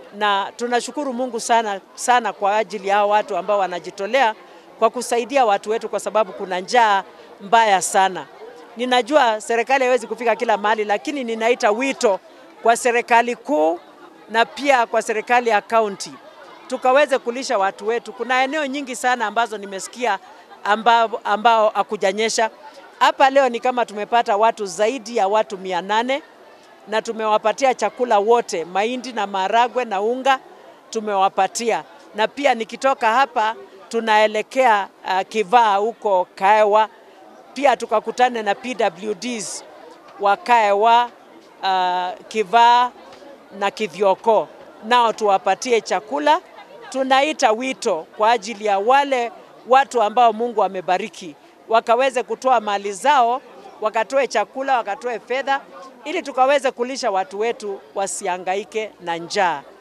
na tunashukuru Mungu sana sana kwa ajili ya hao watu ambao wanajitolea kwa kusaidia watu wetu, kwa sababu kuna njaa mbaya sana. Ninajua serikali haiwezi kufika kila mahali, lakini ninaita wito kwa serikali kuu na pia kwa serikali ya kaunti tukaweze kulisha watu wetu. Kuna eneo nyingi sana ambazo nimesikia ambao, ambao hakujanyesha. Hapa leo ni kama tumepata watu zaidi ya watu mia nane na tumewapatia chakula wote, mahindi na maharagwe na unga tumewapatia, na pia nikitoka hapa tunaelekea uh, Kivaa huko Kaewa, pia tukakutane na PWDs wa Kaewa, uh, Kivaa na Kithioko, nao tuwapatie chakula. Tunaita wito kwa ajili ya wale watu ambao Mungu amebariki wakaweze kutoa mali zao, wakatoe chakula, wakatoe fedha, ili tukaweze kulisha watu wetu wasihangaike na njaa.